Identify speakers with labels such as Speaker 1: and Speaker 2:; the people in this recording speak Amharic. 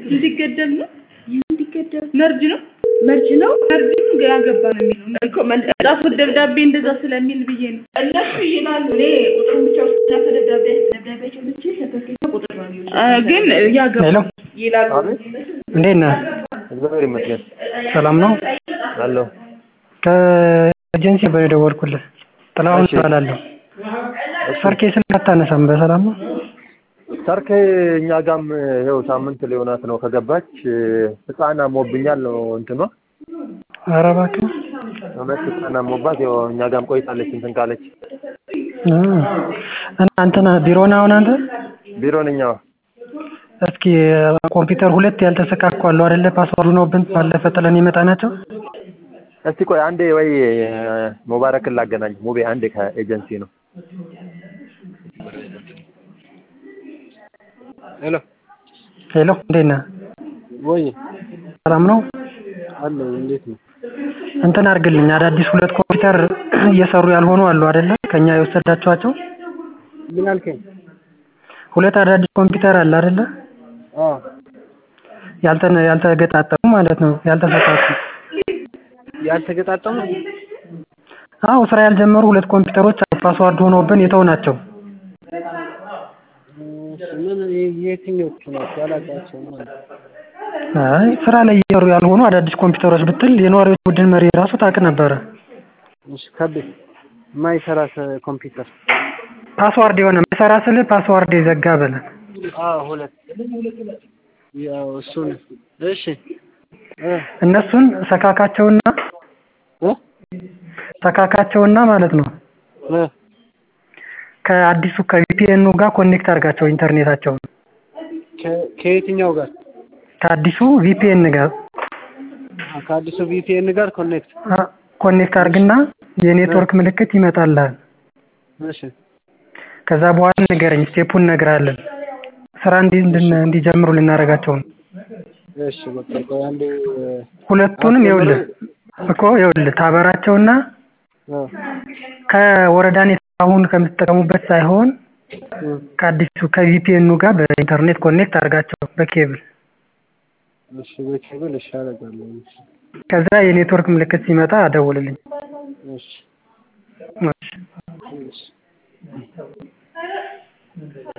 Speaker 1: እንዲገደብ ነው
Speaker 2: እንዲገደብ
Speaker 1: መርጅ ነው
Speaker 2: መርጅ ነው
Speaker 1: መርጅ ነው ግራ ገባ ነው የሚለው
Speaker 2: እኮ መን-
Speaker 1: ጻፉት ደብዳቤ እንደዛ ስለሚል ብዬ ነው
Speaker 2: እነሱ ይላሉ። እኔ ቁጥሩን ብቻ ውስጥ ደብዳቤ ደብዳቤያቸው ብቻ ሰርተፊኬት ቁጥር ነው የሚሉት።
Speaker 1: አ፣ ግን ያገባ
Speaker 3: ሄሎ
Speaker 1: ይላሉ
Speaker 4: አቤት
Speaker 3: እንዴት ነህ?
Speaker 4: እግዚአብሔር ይመስገን
Speaker 3: ሰላም ነው?
Speaker 4: አለሁ።
Speaker 3: ከኤጀንሲ ነበር የደወልኩልህ። ጥላሁን
Speaker 4: እሺ።
Speaker 3: እባላለሁ። ሰርኬ ስልክ አታነሳም። በሰላም ነው?
Speaker 4: ሰርክ እኛ ጋም ይኸው ሳምንት ሊሆናት ነው ከገባች። ህፃን አሞብኛል ነው እንትኗ
Speaker 3: ኧረ እባክህ
Speaker 4: እውነት ህፃን አሞባት ይኸው እኛ ጋም ቆይታለች እንትን ካለች
Speaker 3: እ እና እንትን ቢሮ ነህ አሁን አንተ?
Speaker 4: ቢሮ ነኝ። አዎ
Speaker 3: እስኪ ኮምፒውተር ሁለት ያልተሰካኩ አሉ አይደለ? ፓስዋርድ ሆነውብን ባለፈ ጥለን የመጣ ናቸው።
Speaker 4: እስቲ ቆይ አንዴ ወይ ሙባረክን ላገናኝ። ሙቤ አንዴ ከኤጀንሲ ነው። ሄሎ
Speaker 3: ሄሎ እንዴት ነህ?
Speaker 4: ወይ
Speaker 3: ሰላም ነው?
Speaker 4: አለ እንዴት ነው?
Speaker 3: እንትን አድርግልኝ አዳዲስ ሁለት ኮምፒውተር እየሰሩ ያልሆኑ አሉ አይደለ? ከኛ የወሰዳችኋቸው
Speaker 4: ምን አልከኝ?
Speaker 3: ሁለት አዳዲስ ኮምፒውተር አለ አይደለ?
Speaker 4: አዎ
Speaker 3: ያልተነ ያልተገጣጠሙ ማለት ነው ያልተሰካኩ።
Speaker 4: ያልተገጣጠሙ
Speaker 3: አዎ ስራ ያልጀመሩ ሁለት ኮምፒውተሮች አሉ ፓስዋርድ ሆነውብን የተው ናቸው።
Speaker 4: ምን የትኞቹ ናቸው? አላውቃቸውም ማለት
Speaker 3: አይ ስራ ላይ እየሰሩ ያልሆኑ አዳዲስ ኮምፒውተሮች ብትል የነዋሪዎች ቡድን መሪ ራሱ ታውቅ ነበረ።
Speaker 4: እሺ ከቤት የማይሰራ ኮምፒውተር
Speaker 3: ፓስዋርድ የሆነ መሰራ ስልህ ፓስዋርድ የዘጋ በለ
Speaker 4: አዎ ሁለት ያው እሱን እሺ እ
Speaker 3: እነሱን ሰካካቸውና
Speaker 4: እ
Speaker 3: ሰካካቸውና ማለት ነው
Speaker 4: እ
Speaker 3: ከአዲሱ ከቪፒኤኑ ጋር ኮኔክት አድርጋቸው ኢንተርኔታቸውን
Speaker 4: ከ- ከየትኛው ጋር
Speaker 3: ከአዲሱ ቪፒኤን ጋር
Speaker 4: አ፣ ከአዲሱ ቪፒኤን ጋር ኮኔክት
Speaker 3: አ- ኮኔክት አድርግና የኔትወርክ ምልክት ይመጣልሃል።
Speaker 4: እሺ
Speaker 3: ከዛ በኋላ ንገረኝ፣ ስቴፑን እነግርሃለን። ስራ እንዲ እንድን- እንዲጀምሩ ልናደርጋቸው ነው።
Speaker 4: እሺ በቃ ቆይ አንዴ
Speaker 3: ሁለቱንም ይኸውልህ እኮ ይኸውልህ ታበራቸውና
Speaker 4: እ
Speaker 3: ከወረዳ ኔት አሁን ከምትጠቀሙበት ሳይሆን
Speaker 4: እ
Speaker 3: ከአዲሱ ከቪፒኤኑ ጋር በኢንተርኔት ኮኔክት አድርጋቸው በኬብል።
Speaker 4: እሺ በኬብል እሺ አደርጋለሁ እሺ
Speaker 3: ከዛ የኔትወርክ ምልክት ሲመጣ አደውልልኝ።
Speaker 4: እሺ
Speaker 3: እሺ።
Speaker 4: እሺ